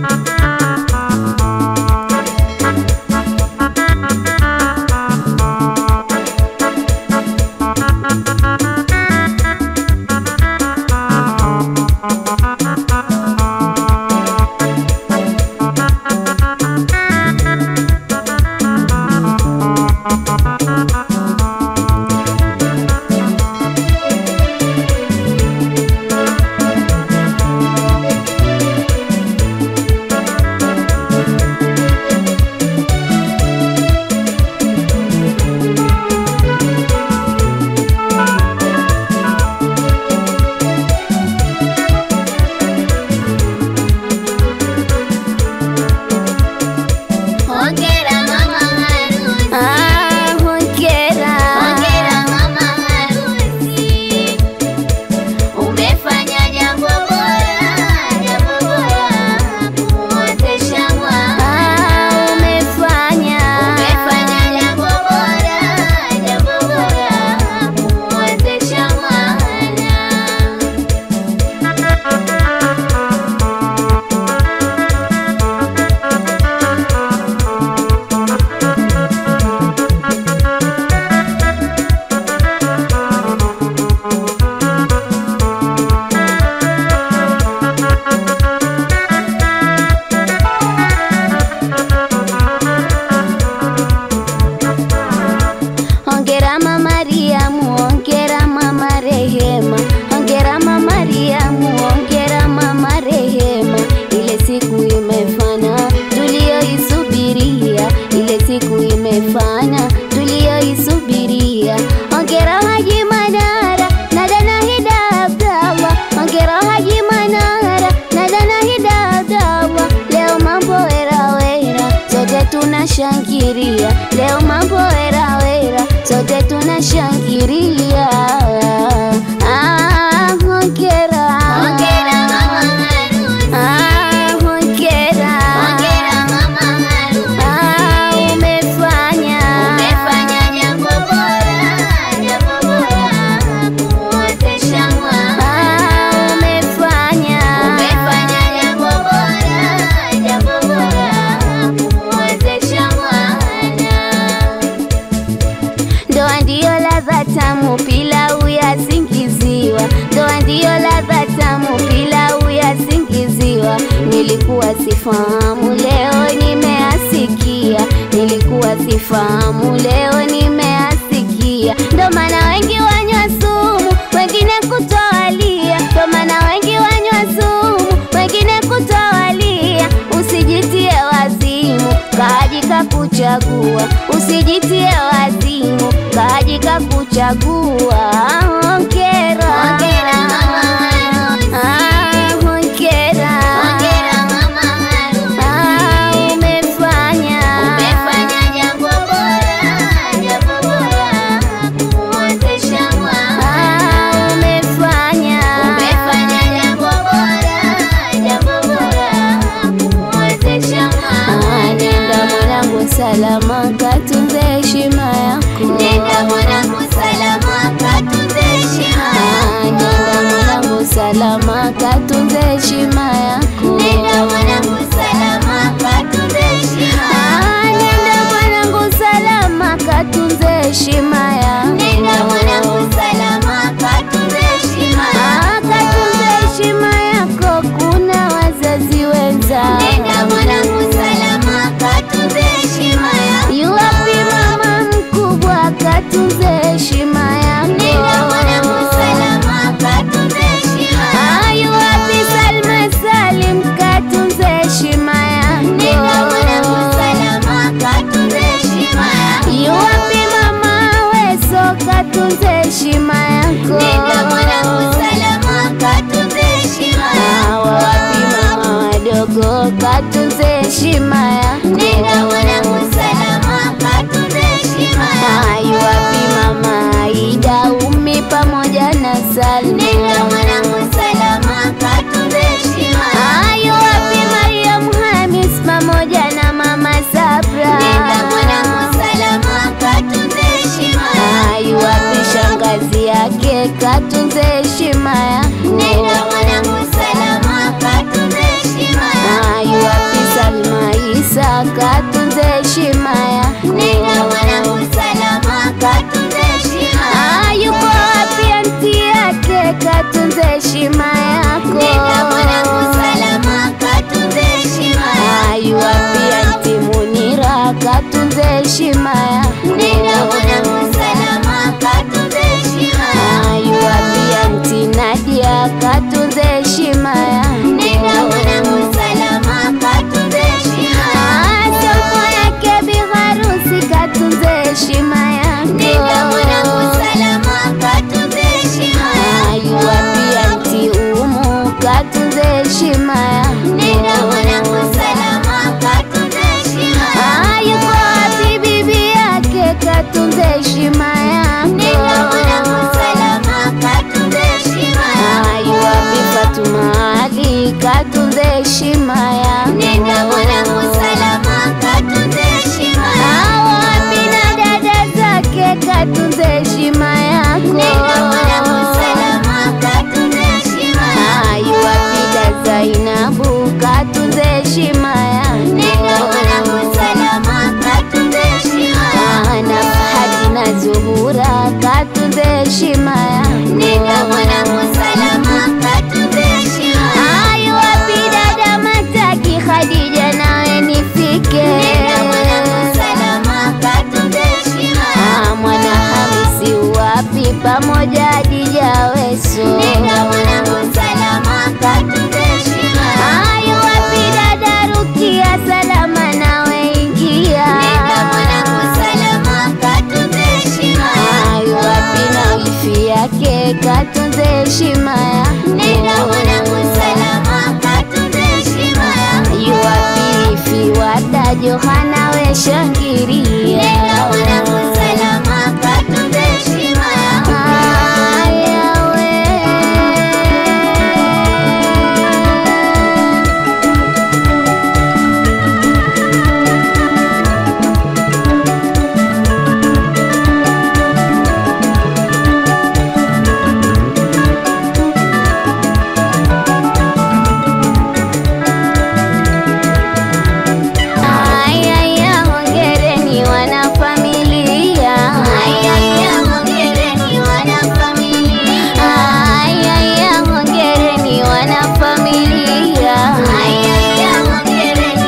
Hongera mama harusi. Ah, hongera. Hongera mama harusi. Umefanya jambo bora, jambo bora kumwozesha mwana. Ah, umefanya. Umefanya jambo bora, jambo bora kumwozesha mwana. Hongera mama Mariamu, hongera mama Rehema, hongera mama Mariamu, hongera mama Rehema. Ile siku imefana tuliyoisubiria, ile siku imefana tuliyoisubiria. Hongera Haji Manara na dana Hida Abdallah, hongera Haji Manara na dana Hida Abdallah. Leo mambo wera wera, sote tunashangilia. Leo mambo wera wera, sote tunashangilia. Ah, hongera. Hongera mama harusi. Ah, hongera. Hongera mama harusi. Ah, umefanya. Umefanya jambo bora, jambo bora kumwozesha mwana. Ah, umefanya. Umefanya jambo bora, jambo bora kumwozesha mwana. Ndoa ndiyo ladha tamu, pilau yasingiziwa. Ndoa ndiyo ladha tamu, pilau yasingiziwa. Nilikuwa sifahamu, leo nimeasikia. Nilikuwa sifahamu, leo nimeasikia. Ndo maana wengi wanywa sumu, wengine kutoalia. Ndo maana wengi wanywa sumu, wengine kutoalia. Usijitie wazimu, kaji kakuchagua. Usijitie wazimu, kaji kakuchagua. Hongera, Hongera mama harusi. Ah, hongera, Hongera mama harusi. Ah, umefanya, Umefanya jambo bora, jambo bora kumwozesha mwana. Ah, umefanya, Umefanya jambo bora, jambo bora kumwozesha Ah, mwana. nenda mwanangu salama, katunze heshima yako. Nenda mwanangu salama, katunze heshima Ah, nenda yako. mwanangu salama, katunze heshima yako. Nenda mwanangu salama, katunze heshima Ah, yako. nenda mwanangu salama, katunze heshima yako. Nenda mwanangu salama, katunze heshima Ah, yako. katunze heshima yako, kuna wazazi wenza. Nenda mwanangu salama, katunze heshima yako. Yuwapi mama mkubwa, katunze heshima yako. Nenda mwanangu salama, katunze heshima yako. Ah, yuwapi Salma Salim, katunze heshima yako. Nenda mwanangu salama, katunze heshima yako. Yuwapi mama Weso, katunze heshima yako. Nenda mwanangu salama, katunze heshima Ah, yako. wapi mama wadogo, katunze heshima yako. Nenda mwanangu salama, katunze heshima Ah, yako. yuwapi mama Aida, Umi pamoja na Salma. Nenda mwanangu salama, katunze heshima yako. Ah, yuwapi Mariam Hamis pamoja na mama Sabra. Nenda mwanangu salama, katunze heshima Ah, yako. yuwapi shangazi yake, katunze heshima yako. Nenda mwanangu salama, katunze heshima Ah, yako. yuwapi heshima yako. Nenda mwanangu salama, katunze heshima yako. Wapi na dada zake katunze heshima yako. Nenda mwanangu salama, katunze heshima yako. Yuwapida Zainabu katunze heshima yako. Nenda mwanangu salama, katunze heshima yako. na Fahadi na Zuhura katunze heshima yako. Nenda mwanangu salama, katunze heshima yako. Yuwapi dada Mataki Khadija nawe nifike. Nenda mwanangu salama, katunze heshima yako. Ah, Mwana Hamisi wapi pamoja Hadija Weso. Nenda mwanangu salama, katunze heshima yako. Ayo wapi dada Rukia salama nawe ingia. Nenda mwanangu salama, katunze heshima yako. Ayo wapi na wifi yake katunze heshima yako. Nenda mwanangu salama, katunze heshima yako. Ayo wapi wifi wada Johana we shangiria. Nenda mwanangu salama, katunze heshima yako. Aya we. Ayaya, hongereni wanafamilia. Ayaya, hongereni wanafamilia. Ayaya, hongereni wanafamilia. Ayaya, hongereni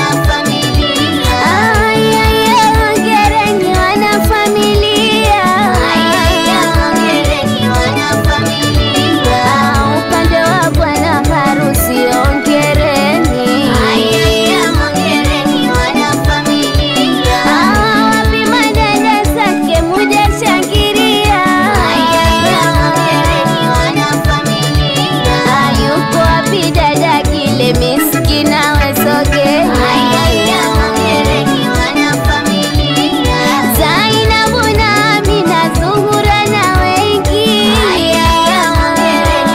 wanafamilia. Ayaya, hongereni wanafamilia. Ayaya, hongereni wanafamilia. Ah, Upande wa bwana harusi hongereni. Ayaya, hongereni wanafamilia. Ah, wapi madada zake muje shangilia. Ayaya, hongereni wanafamilia. Ah, yuko wapi dada kile miskina wesogeni. Ayaya, hongereni wanafamilia. Zainabu na Amina, Zuhura na wengi. Ayaya, hongereni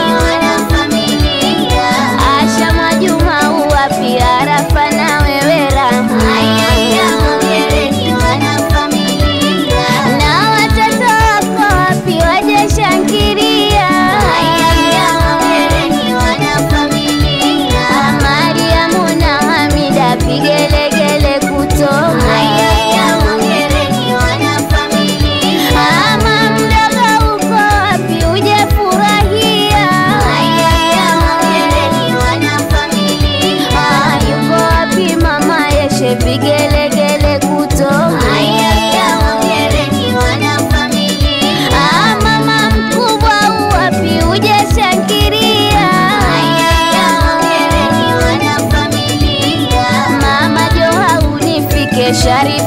wanafamilia. Asha Mwajuma uwapi Arafa na wewe Rama. Ayaya, hongereni wanafamilia. Na watoto wako wapi waje shangilia. Ayaya, hongereni wanafamilia. Mariamu na Hamida vigelegele kutoka. Ayaya, hongereni wanafamilia. Mama mdogo uko wapi uje furahia. Ayaya, hongereni wanafamilia. Ah, yuko wapi mama Yeshe vigelegele kutoka. Ayaya, hongereni wanafamilia. Ah, mama mkubwa uwapi uje shangilia. Ayaya, hongereni wanafamilia. Mama Joha unifike Sharifa